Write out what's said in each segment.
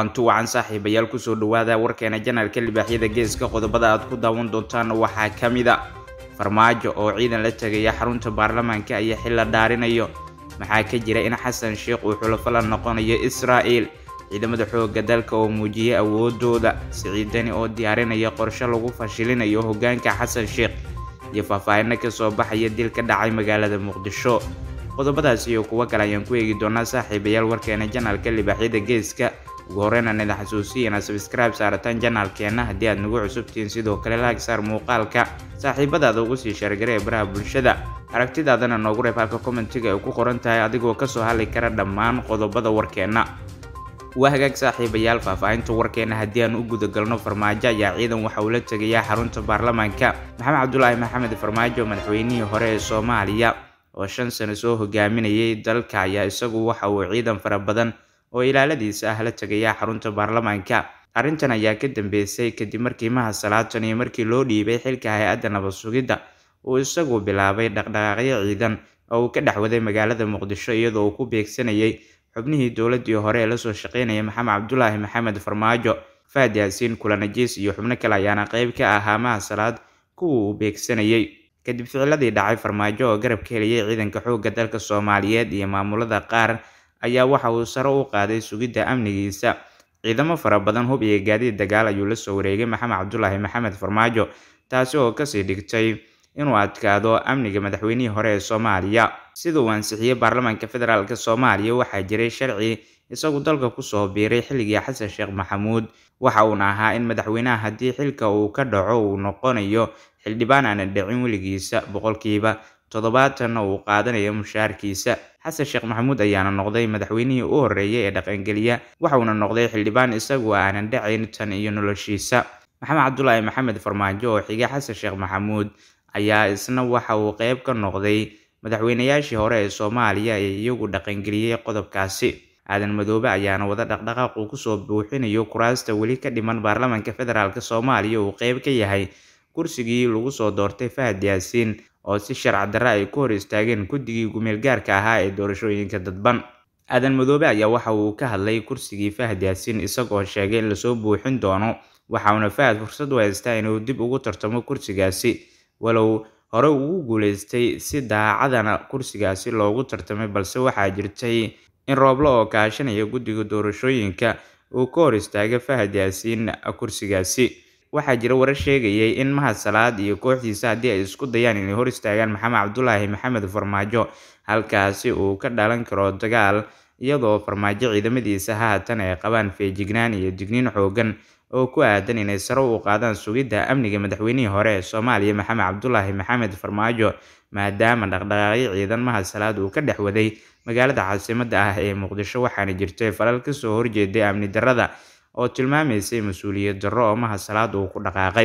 kulanti wacan saaxiibayaal kusoo dhawaada warkeena janalka libaaxyada geeska qodobada aad ku daawan doontaan waxaa ka mid a farmaajo oo ciidan la tegaya xarunta baarlamaanka ayaa xilla dhaarinayo maxaa ka jira in xasan sheekh uu xulafo la noqonayo israa'il ciidamada xoogga dalka oo muujiyay awoodooda siciidani oo diyaarinaya qorshe lagu fashilinayo hogaanka xasan sheekh iyo faahfaahino kasoo baxaya dil ka dhacay magaalada muqdisho qodobadaas iyo kuwo kale ayaan ku eegi doonaa saaxiibayaal warkeena janalka libaaxyada geeska ugu horreynaan idin xasuusiya inaad sabskribe saarataan janaalkeenna haddii aad nagu cusubtihiin sidoo kale laag saar muuqaalka saaxiibadaada ugu sii sheergara ee baraha bulshada aragtidaadana noogu reeb halka kommentiga ay ku qoran tahay adigoo kasoo hadli kara dhammaan qodobada warkeenna waa hagaag saaxiibayaal faahfaahinta warkeena haddii aan u gudagalno farmaajo ayaa ciidan waxa uu la tegayaa xarunta baarlamaanka maxamed cabdulaahi maxamed farmaajo madaxweynihii hore ee soomaaliya oo shan sano soo hogaaminayay dalka ayaa isagu waxa uu ciidan fara badan oo ilaaladiisa ah la tegayaa xarunta baarlamaanka arrintan ayaa ka dambeysay kadib markii maha salaatan iyo markii loo dhiibay xilka hay-adda nabad sugidda uu isagu bilaabay dhaqdhaqaaqyo ciidan oo uu ka dhexwaday magaalada muqdisho iyadoo uu ku beegsanayay xubnihii dowladii hore ee lasoo shaqeynaya maxamed cabdulaahi maxamed farmaajo faad yaasiin kulanajiis iyo xubno kale ayaana qeyb ka ahaa maha salaad kuwa uu beegsanayay kadib ficiladii dhacay farmaajo oo garab ka heliyay ciidanka xoogga dalka soomaaliyeed iyo maamulada qaar ayaa waxa uu sare u qaaday sugidda amnigiisa ciidamo fara badan hub iyo gaadiid dagaal ayuu la soo wareegay maxamed cabdulaahi maxamed farmaajo taasi oo kasii dhigtay inuu adkaado amniga madaxweynihii hore ee soomaaliya sida uu ansixiyey baarlamaanka federaalk soomaaliya waxaa jiray sharci isagu dalka kusoo biiray xilligii xasan sheekh maxamuud waxa uuna ahaa in madaxweynaha haddii xilka uu ka dhaco uu noqonayo xildhibaan aana dhicin weligiisa boqolkiiba toddobaatanna uu qaadanayo mushaarkiisa xasan sheekh maxamuud ayaana noqday madaxweynihii u horreeyay ee dhaqangeliya waxauna noqday xildhibaan isagu aanan dhacayn tan iyo noloshiisa maxamed cabdulaahi maxamed farmaajo oo xiga xasan sheekh maxamuud ayaa isna waxa uu qeyb ka noqday madaxweynayaashii hore ee soomaaliya ee iyagu dhaqangeliyey qodobkaasi aadan madoobe ayaana wada dhaqdhaqaaq uu kusoo buuxinayo kuraasta weli ka dhiman baarlamaanka federaalk soomaaliya uu qeyb ka yahay kursigii lagu soo doortay fahad yaasiin oo si sharci darre ay ku hor istaageen guddigii gumeel gaarka ahaa ee doorashooyinka dadban aadan madoobe ayaa waxa uu ka hadlay kursigii fahad yaasiin isagoo sheegay in lasoo buuxin doono waxauna fahad fursad u haystaa inuu dib ugu tartamo kursigaasi walow hore ugu guuleystay si daacadana kursigaasi loogu tartamay balse waxaa jirtay in rooblo oo kaashanaya guddiga doorashooyinka uu ka hor istaagay fahad yaasiin kursigaasi waxaa jira warar sheegayay in mahad salaad iyo kooxdiisa haddii ay isku dayaan inay hor istaagaan maxamed cabdulaahi maxamed farmaajo halkaasi uu ka dhalan karo dagaal iyadoo farmaajo ciidamadiisa haatan ay qabaan feejignaan iyo digniin xoogan oo ku aadan inay sare u qaadaan sugidda amniga madaxweynihii hore ee soomaaliya maxamed cabdulaahi maxamed farmaajo maadaama dhaqdhaqaaqyo ciidan mahad salaad uu ka dhex waday magaalada caasimadda ah ee muqdisho waxaana jirtay falal kasoo horjeeday amni darrada oo tilmaamaysay mas-uuliyad darro oo mahad salaad uu ku dhaqaaqay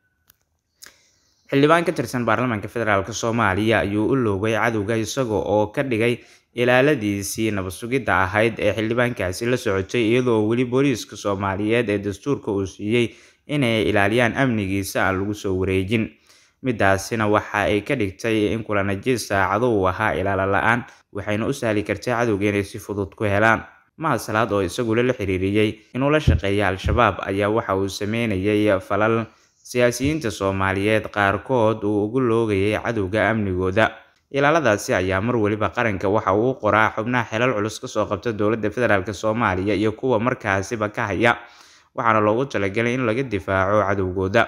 xildhibaan ka tirsan baarlamaanka federaalk soomaaliya ayuu u loogay cadowga isaga oo ka dhigay ilaaladiisii nabad sugidda ahayd ee xildhibaankaasi la socotay iyadoo weli booliiska soomaaliyeed ee dastuurka uu siiyey inay ilaaliyaan amnigiisa aan lagu soo wareejin midaasina waxa ay ka dhigtay in kulanajiis saacado uu ahaa ilaala la-aan waxayna u sahli kartay cadowga inay si fudud ku helaan mahad salaad oo isagula la xiriiriyey inuu la shaqeeya al-shabaab ayaa waxa uu sameynayay falal siyaasiyiinta soomaaliyeed qaarkood uu ugu loogayay cadowga amnigooda ilaaladaasi ayaa mar weliba qaranka waxa uu qoraa xubnaha xelal culus kasoo qabta dowladda federaalk soomaaliya iyo kuwa markaasiba ka haya waxaana loogu talagalay in laga difaaco cadowgooda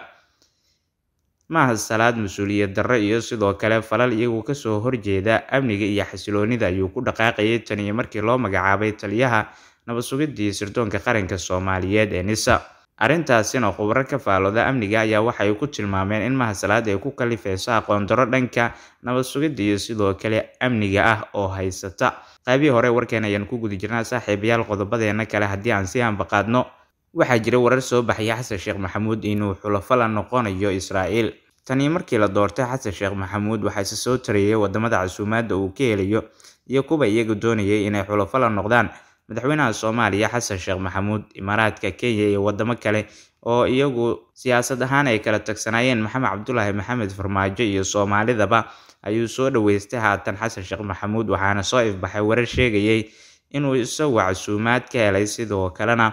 mahad salaad mas-uuliyad darro iyo sidoo kale falal iyagu kasoo horjeeda amniga iyo xasiloonida ayuu ku dhaqaaqayay tan iyo markii loo magacaabay taliyaha nabad sugidii sirdoonka qaranka soomaaliyeed ee nisa arrintaasina khubro ka faalooda amniga ayaa waxay ku tilmaameen in mahad salaad ay ku kalifeyso aqoondaro dhanka nabad sugidda iyo sidoo kale amniga ah oo haysata qaybihii hore warkeen ayaan ku guda jirnaa saaxiibayaal qodobadeena kale haddii aan si aanbaqaadno waxaa jira warar soo baxaya xasan sheekh maxamuud inuu xulafo la noqonayo israa'iil tanii markii la doortay xasan sheekh maxamuud waxaa ise soo tarayay wadamada casuumaadda uu ka helayo iyo kuwa iyaga doonayay inay xulafo la noqdaan madaxweynaha soomaaliya xasan sheekh maxamuud imaaraadka kenya iyo wadamo kale oo iyagu siyaasad ahaan ay kala tagsanaayeen maxamed cabdulaahi maxamed farmaajo iyo soomaalidaba ayuu soo dhaweystay haatan xasan sheekh maxamuud waxaana soo ifbaxay warar sheegayay inuu isagu casuumaad ka helay sidoo kalena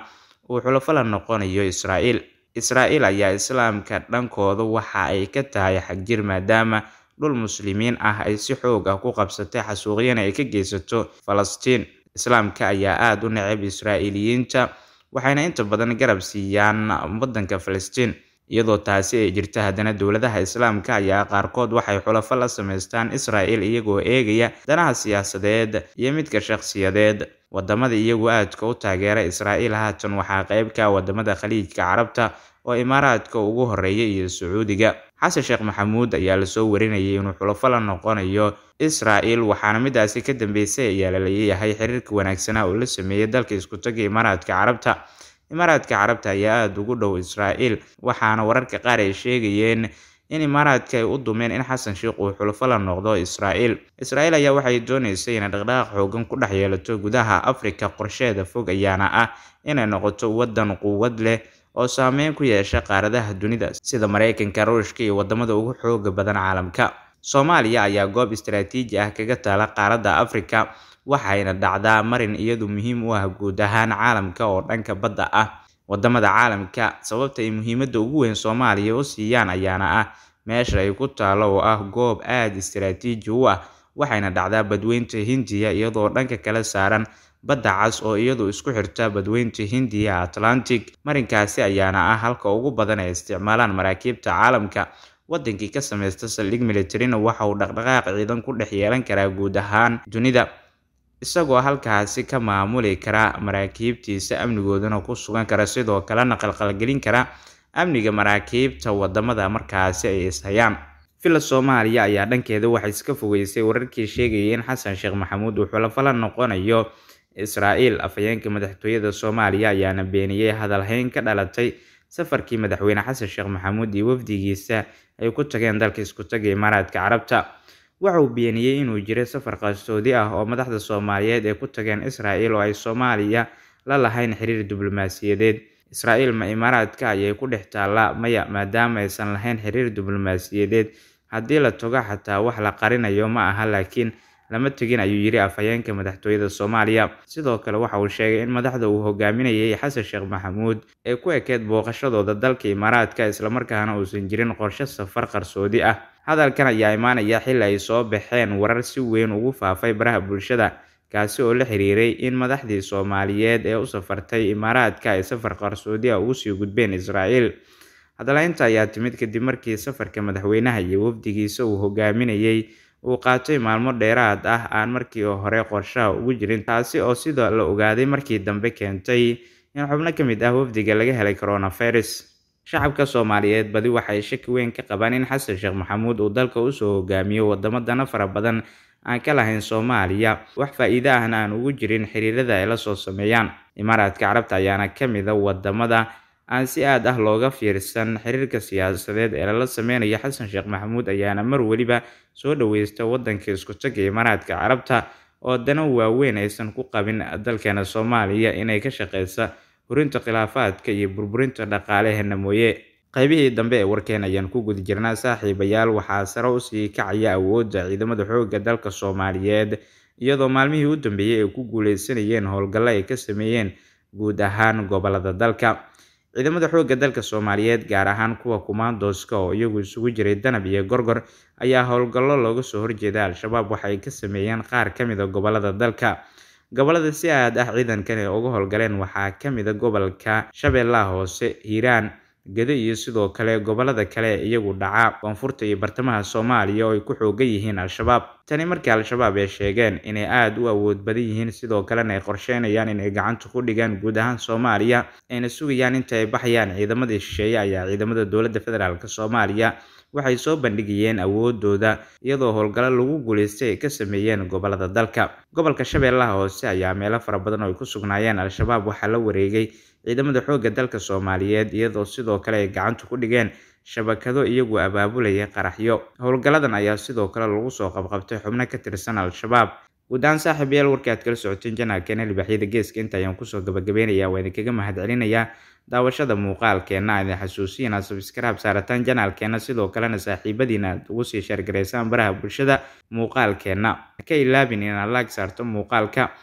uu xulafo la noqonayo israa'iil israa'iil ayaa islaamka dhankooda waxa ay ka tahay xagjir maadaama dhul muslimiin ah ay si xoog ah ku qabsatay xasuuqyana ay ka geysato falastiin islaamka ayaa aada u necab israa'iiliyiinta waxayna inta badan garab siiyaan waddanka falastiin iyadoo taasi ay jirta haddana dowladaha islaamka ayaa qaarkood waxay xulafo la samaystaan israa'il iyagoo eegaya danaha siyaasadeed iyo midka shakhsiyadeed wadamada iyagu aadka u taageera israa'iil haatan waxaa qayb ka wadamada khaliijka carabta oo imaaraadka ugu horeeya iyo sacuudiga xasan sheekh maxamuud ayaa lasoo warinayay inuu xulafo la noqonayo israa'il waxaana midaasi ka dambeysay ayaa la leeyahay xiriirka wanaagsanaa oo la sameeyey dalka iskutaga imaaraadka carabta imaaraadka carabta ayaa aada ugu dhow israa'iil waxaana wararka qaar ay sheegayeen in imaaraadka ay u dumeen in xasan sheekh uu xulafo la noqdo israa'iil israa'iil ayaa waxay dooneysay inay dhaqdhaqaaq xoogan ku dhex yeelato gudaha afrika qorsheeda fog ayaana ah inay noqoto waddan quwad leh oo saameyn ku yeesha qaaradaha dunida sida maraykanka ruushka iyo wadamada ugu xooga badan caalamka soomaaliya ayaa goob istaraatiiji ah kaga taala qaaradda afrika waxayna dhacdaa marin iyadu muhiim u ah guud ahaan caalamka oo dhanka badda ah wadamada caalamka sababta ay muhiimadda ugu weyn soomaaliya u siiyaan ayaana ah meesha ay ku taalo oo ah goob aada istaraatiiji u ah waxayna dhacdaa badweynta hindiya iyadoo dhanka kala saaran badda cas oo iyadu isku xirta badweynta hindiya atlantic marinkaasi ayaana ah halka ugu badan ay isticmaalaan maraakiibta caalamka wadankii ka sameysta saldhig militarina waxa uu dhaqdhaqaaq ciidan ku dhex yeelan karaa guud ahaan dunida isagoo halkaasi ka maamuli kara maraakiibtiisa amnigoodana ku sugan kara sidoo kalena qalqalgelin kara amniga maraakiibta wadamada markaasi ay ishayaan villa soomaaliya ayaa dhankeeda waxay iska fogeysay wararkii sheegayay in xasan sheekh maxamuud uu xulafo la noqonayo israa'iil afhayeenka madaxtooyada soomaaliya ayaana beeniyey hadalhayn ka dhalatay safarkii madaxweyne xasan sheekh maxamuud iyo wafdigiisa ay ku tageen dalka iskutaga imaaraadka carabta waxa uu beeniyey inuu jiray safar qarsoodi ah oo madaxda soomaaliyeed ay ku tageen israa'iil oo ay soomaaliya la lahayn xiriir diblomaasiyadeed israa'iil ma imaaraadka ayay ku dhex taallaa maya maadaama aysan lahayn xiriir diblomaasiyadeed haddii la togo xataa wax la qarinayo ma aha laakiin lama tegin ayuu yidhi afhayeenka madaxtooyada soomaaliya sidoo kale waxa uu sheegay in madaxda uu hogaaminayay xasan sheekh maxamuud ay ku ekeed booqashadooda dalka imaaraadka islamarkaana uusan jirin qorshe safar qarsoodi ah hadalkan ayaa imaanaya xili ay soo baxeen warar si weyn ugu faafay baraha bulshada kaasi oo la xiriiray in madaxdii soomaaliyeed ee u safartay imaaraadka ay safar qarsoodi ah ugu sii gudbeen israa'iil hadalaynta ayaa timid kadib markii safarka madaxweynaha iyo wafdigiisa uu hogaaminayay uu qaatay maalmo dheeraad ah aan markii hore qorshaha ugu jirin taasi oo sida la ogaaday markii dambe keentay in xubno ka mid ah wafdiga laga helay coronavirus shacabka soomaaliyeed badi waxay shaki weyn ka qabaan in xasan sheekh maxamuud uu dalka usoo hogaamiyo wadamo dana fara badan aan ka lahayn soomaaliya wax faa-iide ahna aan ugu jirin xiriirada ay la soo sameeyaan imaaraadka carabta ayaana ka mid a wadamada aan si aad ah looga fiirsan xiriirka siyaasadeed ee lala sameynayo xasan sheekh maxamuud ayaana mar weliba soo dhaweysta wadanka iskutaga imaaraadka carabta oo dana waaweyn aysan ku qabin dalkeena soomaaliya inay ka shaqeysa hurinta khilaafaadka iyo burburinta dhaqaaleheena mooye qaybihii dambe ee warkeen ayaan ku guda jirnaa saaxiibayaal waxaa sare usii kacaya awoodda ciidamada xoogga dalka soomaaliyeed iyadoo maalmihii u dambeeyey ay ku guuleysanayeen howlgallo ay ka sameeyeen guud ahaan gobolada dalka ciidamada xoogga dalka soomaaliyeed gaar ahaan kuwa kumaandooska oo iyagu isugu jiray danab iyo gorgor ayaa howlgallo looga soo horjeeda al-shabaab waxay ka sameeyeen qaar ka mid a gobolada dalka gobolada si aad ah ciidankan ay uga howlgaleen waxaa ka mid a gobolka shabeellaha hoose hiiraan gedo iyo sidoo kale gobolada kale ee iyagu dhaca koonfurta iyo bartamaha soomaaliya oo ay ku xoogan yihiin al-shabaab tani markii al-shabaab ay sheegeen inay aada u awood badan yihiin sidoo kalena ay qorsheynayaan inay gacanta ku dhigaan guud ahaan soomaaliya ayna sugayaan inta ay baxayaan ciidamadii shisheeye ayaa ciidamada dowladda federaalk soomaaliya waxay soo bandhigayeen awoodooda iyadoo howlgallo lagu guuleystay ay ka sameeyeen gobolada dalka gobolka shabeellaha hoose ayaa meelo fara badan oo ay ku sugnaayeen al-shabaab waxaa la wareegay ciidamada xoogga dalka soomaaliyeed iyadoo sidoo kale ay gacanta ku dhigeen shabakado iyagu abaabulaya qaraxyo howlgalladan ayaa sidoo kale lagu soo qabqabtay xubno ka tirsan al-shabaab guud ahaan saaxiib yaal warkii aad kala socoteen janaalkeena libaaxyada geeska inta ayaan kusoo gabagabeynayaa waa idinkaga mahad celinayaa daawashada muuqaalkeenna idin xasuusiya inaad sabskraib saarataan janaalkeena sidoo kalena saaxiibadiina aad ugu sii sheergaraysaan baraha bulshada muuqaalkeenna ka ilaabin inaad laag saarto muuqaalka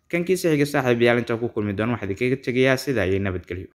kankiisa xiga saaxiibayaal intaan ku kulmi doono waxaa idinkaga tegayaa sida ayay nabadgelyo